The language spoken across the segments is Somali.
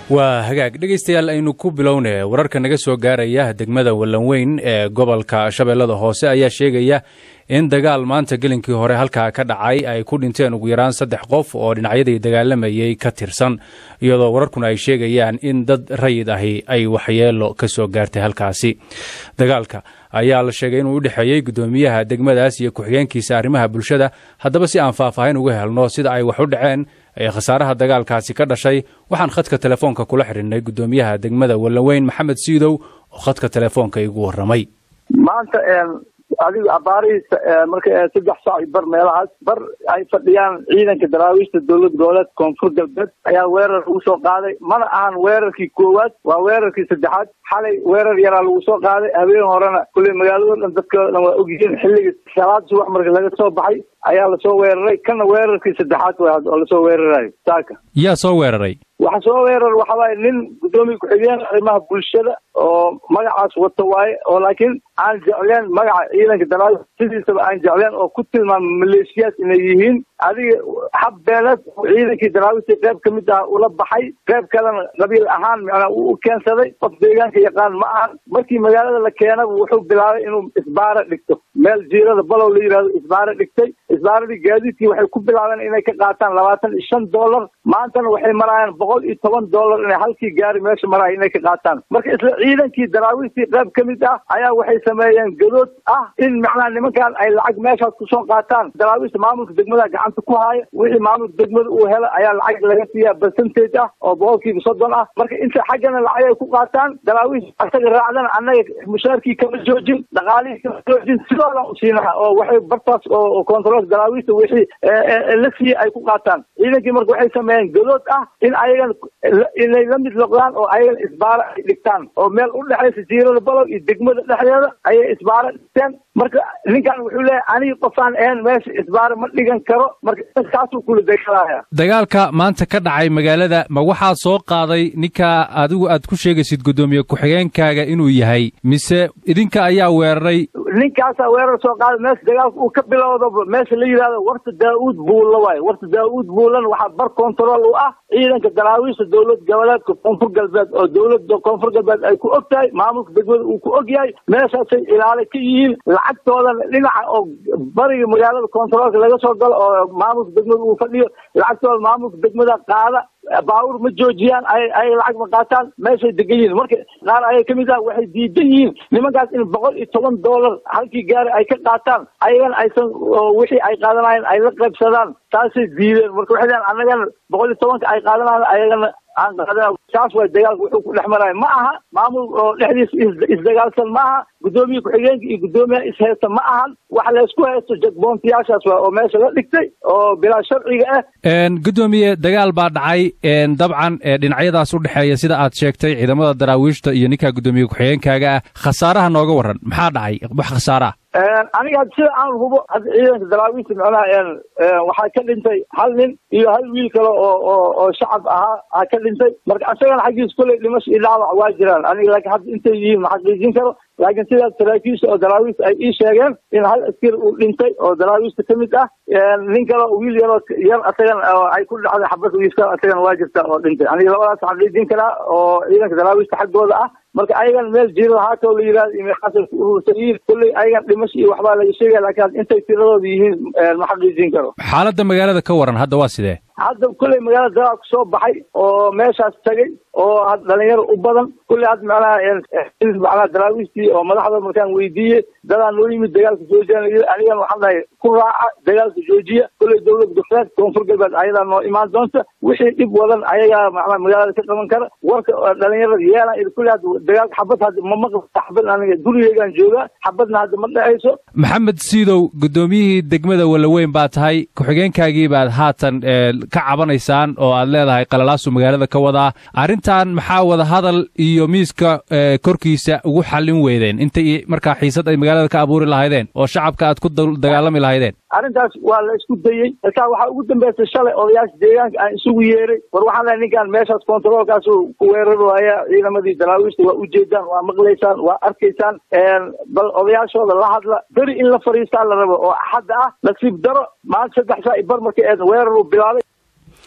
waa hagaag dhegaystayaal aynu ku bilowne wararka naga soo gaaraya degmada wallanweyn ee gobolka shabeellada hoose ayaa sheegaya in dagaal maanta gelinkii hore halkaa ka dhacay ay ku dhinteen ugu yaraan saddex qof oo dhinacyadii dagaalamayey ka tirsan iyadoo wararkuna ay sheegayaan in dad rayid ahi ay waxyeelo ka soo gaartay halkaasi dagaalka ayaa la sheegay inuu u dhexeeyey guddoomiyaha degmadaas iyo ku-xigeenkiisa arrimaha bulshada haddaba si aan faahfaahin uga helno sida ay wax u dhaceen ee khasaaraha dagaalkaasi ka dhashay waxaan khadka telefoonka kula xidhinnay guddoomiyaha degmada wallanweyn maxamed siidow oo khadka telefoonka igu warramay maanta adigu abaarihiisa marka saddex saac bar meelahaas bar ay fadhiyaan ciidanka daraawiishta dowlad goboleed koonfur galbeed ayaa weerar lagu soo qaaday mana ahan weerarkii koowaad waa weerarkii saddexaad xalay weerar yaraa lagu soo qaaday habeen horena kulley magaalado dhan dadkao dhan waa ogyihiin xilligii salaad subax marka laga soo baxay ayaa lasoo weeraray kana weerarkii saddexaad w oo lasoo weerarayo saaka yaa soo weeraray waxa soo weerar waxa waaye nin guddoomiya ku-xigeen arrimaha bulshada oo magacaas wata waaye oo laakiin aan jecleen magaca ciidanka daraawi sidiisaba aan jecleen oo ku tilmaama maleeshiyaad inay yihiin adiga hab beeleed ciidankii daraawiishta qayb ka mid ah ula baxay qayb kalena qabiil ahaan macnaa uu u keensaday qof deegaanka yaqaan ma ahan markii magaalada la keenaba wuxuu bilaabay inuu isbaara dhigto meel jiirada balow la yidhahdo isbaara dhigtay isbaaradii gaadiidkii waxay ku bilaabeen inay ka qaataan labaatan iyo shan dollar maantana waxay maraayaan boqol iyo toban dollar inay halkii gaari meesha maraaya inay ka qaataan marka isla ciidankii daraawiishtii qayb ka mid ah ayaa waxay sameeyeen gadood ah in macnaha nimankan ay lacag meeshaas kusoo qaataan daraawiishta maamulka degmada gacanta ku haaya wixii maamulka degmada uu hela ayaa lacag laga siiyaa percentage ah oo boqolkiiba soddon ah marka inta xaggana lacag ay ku qaataan daraawiish asaga raacdana annaga mushaarkii kama joojin dhaqaalihii kama joojin sidoodan u siinaha oo waxay bartaas oo controlka daraawiishta wixii la siiyey ay ku qaataan ciidankii marka waxay sameeyeen gadood ah in ayagan inay la mid noqdaan oo ayagan isbaara ay dhigtaan oo meel u dhexaysa jiirada balow iyo degmada dhexdeeda ayay isbaara dhigteen marka ninkan wuxuu leeyahay anigi qofaan ahayn meesha isbaara ma dhigan karo marka kaasuu kula dagaalaya dagaalka maanta ka dhacay magaalada ma waxaa soo qaaday ninka adigu aad ku sheegaysid guddoomiye ku-xigeenkaaga inuu yahay mise idinka ayaa weeraray ninkaasaa weerar soo qaaday meesha dagaalka uu ka bilowdaba meesha la yidhahdo warta daa-uud buulla waayo warta daa-uud buullan waxaa bar control u ah ciidanka daraawiishta dowlad goboleedka koonfur galbeed oo dowladda koonfur galbeed ay ku og tahay maamulka degmada uu ku og yahay meeshaasay ilaale ka yihiin lacagtoodana dhinaca oo bariga magaalada controlka laga soo galo oo maamulka degmada uu fadhiyo lacagtooda maamulka degmada qaada baawur ma joojiyaan ay ay lacag ma qaataan meeshay degan yihiin marka qaar ayaa ka mid ah waxay diidan yihiin nimankaas in boqol iyo toban dollar halkii gaari ay ka qaataan ayagana aysan wixii ay qaadanayeen ay la qaybsadaan taasay diideen marka waxay leeyan annagana boqol iyo tobanka ay qaadanayan ayagana aan qaadana saas way dagaalka wuxuu ku dhex maraya ma aha maamul oo dhexdiisa isdagaalsan ma aha guddoomiye ku-xigeenka iyo guddoomiyaha ishaysta ma ahan waxa laysku haysto jagboontiyaashaas waa oo meesha la dhigtay oo bilaa sharciga ah guddoomiye dagaal baa dhacay dabcan dhinacyadaas u dhexeeya sida aad sheegtay ciidamada daraawiishta iyo ninka guddoomiye ku-xigeenkaaga ah khasaaraha nooga warran maxaa dhacay wax khasaara ah aniga had sida aan hubo hadda ciidanka daraawiishta macnaha waxaa ka dhintay hal nin iyo hal wiil kale oo oo oo shacab ahaa aa ka dhintay marka isagana xaggiisa kolley dhimasho iyo dhaawac waa jiraan aniga laakiin hadda intay yihiin ma xaqiijin karo laakiin sidaas saraakiisha oo daraawiishta ay ii sheegeen in hal askari uu dhintay oo daraawiishta ka mid ah nin kale oo wiil yaroo yar asagana ay ku dhacday xabad wiiska asagana waa jirta oo dhintay aniga labadaas xaqiijin karaa oo ciidanka daraawiishta xaggooda ah marka ayagan meel jiirada haatoo la yidhahdo iyo meeqaasay ku urursan yihiin kolley ayagan dhimasho iyo waxbaa laga sheegaya laakiin intay tiradooda yihiin ma xaqiijin karo xaaladda magaalada ka waran hadda waa sidee hadda kolley magaalada dagaal kusoo baxay oo meeshaas tagay oo had dhalinyaro u badan kolley hadda macnaha macnaha daraawiishtii oo madaxda markaan weydiiyey dadaa noo yimid dagaalka joojiya anigan waxaan dhahay ku raaca dagaalka joojiya kolley dowlad goboleed koonfur galbeed ayadaa noo imaan doonta wixii dhib wadan ayagaa macnaha magaalada ka qaban kara warka dhalinyarada yeelan kolley hadda dagaalka xabad hadda ma maqli xabad aniga gurigeygaan joogaa xabadna hadda ma dhexayso maxamed siidow guddoomiyihii degmada walaweyn baa tahay ku-xigeenkaagii baad haatan ka cabanaysaan oo aad leedahay qalalaasu magaalada ka wadaa arrintan maxaa wada hadal iyo miiska korkiisa ugu xallin weydeen intay markaa xiisad ay magaalada ka abuuri lahaydeen oo shacabka aad ku dagaalami lahaydeen arrintaas waa la isku dayey markaa waxaa ugu dambeysay shalay odayaasha deegaanka aan isugu yeeray war waxaan lehay ninkaan meeshaas controlkaas ku weerar waaya ciidamadii daraawiishta waa ujeedaan waa maqlaysaan waa arkaysaan bal odayaashooda la hadla beri in la fadhiistaa la rabo oo axadda ah nasiib daro maanta saddex saa i bar markay eed weerar uu bilaabay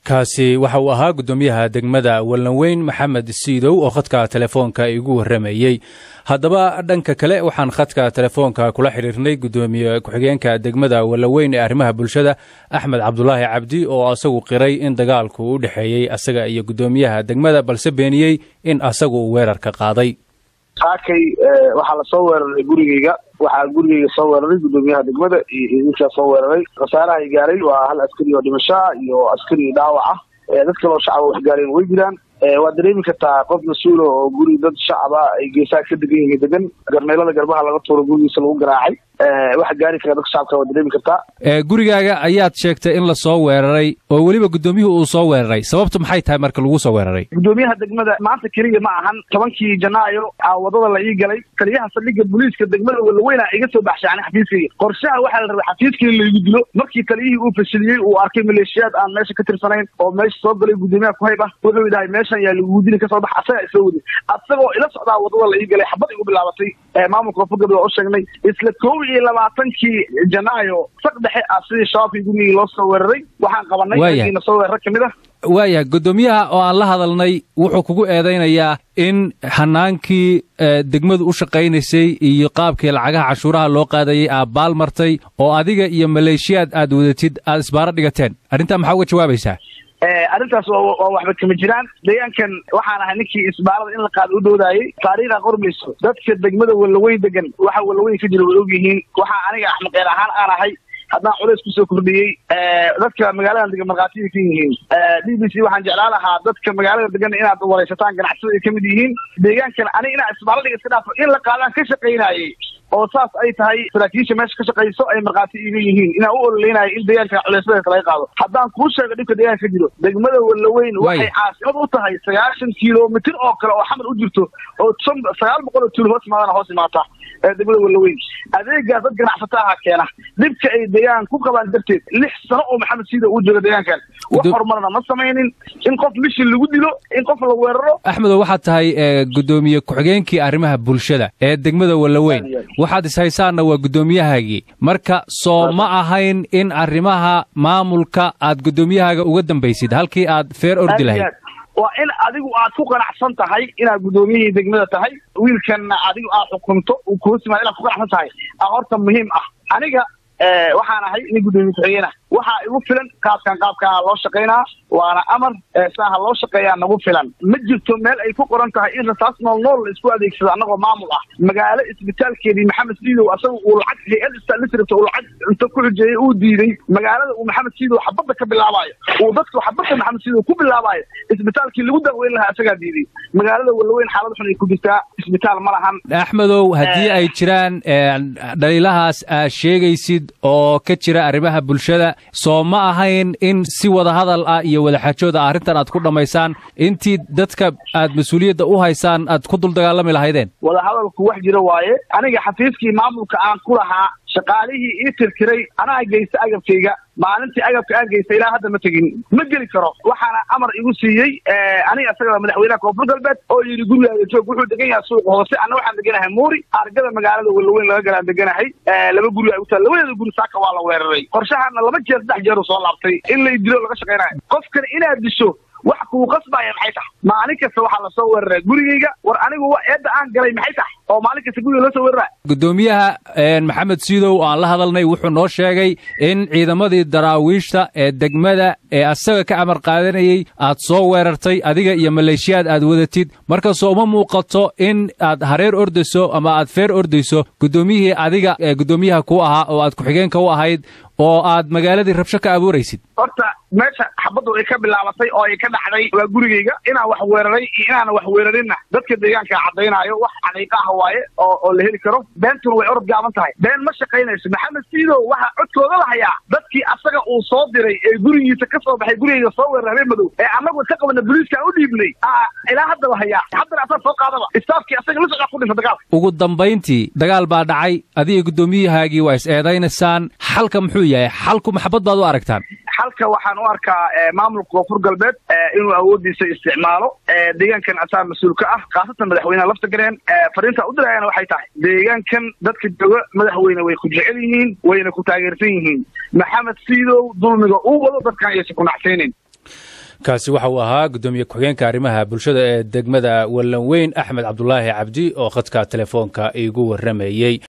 kaasi waxa uu ahaa guddoomiyaha degmada wallanweyn maxamed siidow oo khadka telefoonka igu warramayey haddaba dhanka kale waxaan khadka telefoonka kula xidhiirnay guddoomiye ku-xigeenka degmada wallanweyn ee arrimaha bulshada axmed cabdulaahi cabdi oo asagu qiray in dagaalku u dhexeeyey asaga iyo guddoomiyaha degmada balse beeniyey in asagu uu weerarka qaaday saakay waxaa lasoo weeraray gurigeyga waxaa gurigeyga soo weeraray guddoomiyaha degmada iyo idinkaa soo weeraray khasaarahay gaaray waa hal askari oo dhimasho ah iyo askari dhaawac ah dad kaloo shacaba wax gaareen way jiraan waad dareemi kartaa qof mas-uula oo guri dad shacaba ay geesaha ka degan yihiin degan garmeelada garbaha laga tuuro gurigiisa lagu garaacay waxa gaari kara dadka shacabka waad dareemi kartaa gurigaaga ayaad sheegtay in lasoo weeraray oo weliba guddoomiyuhu uu soo weeraray sababtu maxay tahay marka lagu soo weeraray guddoomiyaha degmada maanta keliya ma ahan tobankii janaayo a wadada la ii galay taliyaha saldhigga booliiska degmada walaweyna iga soo baxshay ani xafiiskayga qorshaha waxaa la rabay xafiiskii in laygu dilo markii taliyihii uu fashiliyey uu arkay maleeshiyaad aan meesha ka tirsanayn oo meesha soo galay guddoomiyaha ku hayb ah wuxuu idhahay meeshan yaa lagugu dili kasoo bax asagaa isoo waday asagoo ila socdaa wadada la ii galay xabad igu bilaabatay maamulka koonfurgalbeed waa u sheegnay isla kow iyo labaatankii janaayo saq dhexe ah sidii shabaabkii gurigii loo soo weeraray waxaan qabanay ragiina soo weerara kamid ah waayahay guddoomiyaha oo aan la hadalnay wuxuu kugu eedaynayaa in hanaankii degmadu u shaqaynaysay iyo qaabkii lacagaha cashuuraha loo qaadayay aad baal martay oo adiga iyo maleeshiyaad aad wadatid aad isbaaro dhigateen arrintaa maxaa uga jawaabaysaa arrintaas waa waxba kama jiraan deegaankan waxaan ahay ninkii isbaarada in la qaado u dhowdaayey taariikha qormayso dadka degmada wallaweyn degan waxa wallaweyn ka jira way og yihiin waxaa aniga axmaqeen ahaan aan ahay haddaan culays kusoo kordhiyey dadka magaaladan degan markhaatiyay ka yihiin b b c waxaan jeclaan lahaa dadka magaalada degan inaad waraysataan ganacsada ay kamid yihiin deegaankan aniga inaa isbaaradiga iska dhaafo in la qaadaan ka shaqaynayey oo saas ay tahay saraakiisha meesha ka shaqayso ay markhaati iga yihiin inaan u ololeynayo in deegaanka culaysadeesa laga qaado haddaan kuu sheego dhibka deegaanka ka jiro degmada wallaweyn waxay caasimad u tahay sagaashan kilomitir oo kale oo xamar u jirto oo sagaal boqol oo tuul hoos imaadana hoos imaata degmada wallaweyn adeegaas dad ganacsata aha keena dhibka ay deegaan ku qabaan darteed lix sano oo maxamed siida uu jooga deegaankan wax horumarna ma samaynin in qof mishin lagu dilo in qof la weeraro axmedow waxaad tahay guddoomiye ku-xigeenkii arrimaha bulshada ee degmada wallaweyn waxaad ishaysaanna waa guddoomiyahaagii marka soo ma ahayn in arrimaha maamulka aad guddoomiyahaaga uga dambaysid halkii aad feer ordi lahayd waa in adigu aad ku qanacsan tahay inaad guddoomiyihii degmada tahay wiilkanna adigu aad xukunto uu kuhosimaad inaad ku qanacsan tahay a horta muhiim ah aniga waxaan ahay nin guddoomiye ku-xigeen ah waxaa igu filan qaabkan qaabkaa loo shaqaynaa waana amar saaha loo shaqeeyaa nagu filan ma jirto meel ay ku qoran tahay in rasaas nool nool la isku adeegsado annagoo maamul ah magaalo isbitaalkeedii maxamed siidow asaga uu lacag hay-ad istalisrata uu lacag inta ku xujeeyey uu diiday magaalada uu maxamed siidow xabadda ka bilaabaayo uu dadku xabadda maxamed siidow ku bilaabaayo isbitaalkii lagu daaweyn lahaa asagaa diiday magaalada wallaweyn xaalad xun ay ku jirtaa isbitaal ma lahan axmedow haddii ay jiraan dhaliilahaas aad sheegaysid oo ka jira arrimaha bulshada soo ma ahayn in si wada hadal ah iyo wadaxaajooda arrintan aad ku dhammaysaan intii dadka aad mas-uuliyadda u haysaan aad ku dul dagaalami lahaydeen wadahadalku wax jira waaye aniga xafiiskii maamulka aan ku lahaa shaqaalihii ii tirtiray anaa geysta agabkayga maalintii agabka aan geysta ilaa hadda ma tegin ma geli karo waxaana amar igu siiyey aniga isaga madaxweynaha koonfur galbeed oo yidhi gurigaaga joog wuxuu degan yahay suuqa hoose anna waxaan deganahay muuri argada magaalada wallaweyn laga galaan deganahay laba guri ay u tahay labadeeda guri saaka waa la weeraray qorshahana laba jeer saddex jeer uu soo laabtay in lay dilo laga shaqaynayo qofkan inaad disho wax kuu qasbaya maxay tahay maalin kasta waxaa lasoo weeraraa gurigayga war anigu eedda aan galay maxay tahay oo maalin kasta guriga loo soo weeraraa guddoomiyaha maxamed siidow oo aan la hadalnay wuxuu noo sheegay in ciidamadii daraawiishta ee degmada ee asaga ka amar qaadanayey aad soo weerartay adiga iyo maleeshiyaad aad wadatid markasoo uma muuqato in aad hareer ordayso ama aad feer ordayso guddoomiyihii adiga ee guddoomiyaha ku ahaa oo aad ku-xigeenka u ahayd oo aad magaaladii rabsho ka abuuraysid horta meesha xabaddu ay ka bilaabatay oo ay ka dhacday waa gurigayga inaan wax weeraray iyo inaana wax weerarinna dadka deegaanka caddaynaayo wax xaqiiqa ah waaye oo oo la heli karo beentuna way orod gaaban tahay been ma shaqaynayso maxamed siidow waxaa codkooda la hayaa dadkii asaga uu soo diray ee gurigiisa ka soo baxay gurigayga soo weeraray habeen madow ee annagu ka qabana boliiskaan u dhiibnay ilaa hadda la hayaa haddana asaa soo qaadaba istaafkii asaga la socdaa ku dhinta dagaalka ugu dambayntii dagaal baa dhacay adiga guddoomiyahaagii waa is eedaynaysaan xalka muxuu yahay xalku maxabad baad u aragtaan xalka waxaan u arkaa maamulka koonfur galbeed inuu awoodiisa isticmaalo deegaankan asaa mas-uul ka ah khaasatan madaxweyneha lafta gareen fariinta u dirayana waxay tahay deegaankan dadka jooga madaxweyne way ku jecel yihiin wayna ku taageersan yihiin maxamed siidow dulmiga uu wado dadkan ayaysan ku nacsaynayn kaasi waxa uu ahaa guddoomiye ku-xigeenka arrimaha bulshada ee degmada wallanweyn axmed cabdulaahi cabdi oo khadka telefoonka iigu warramayey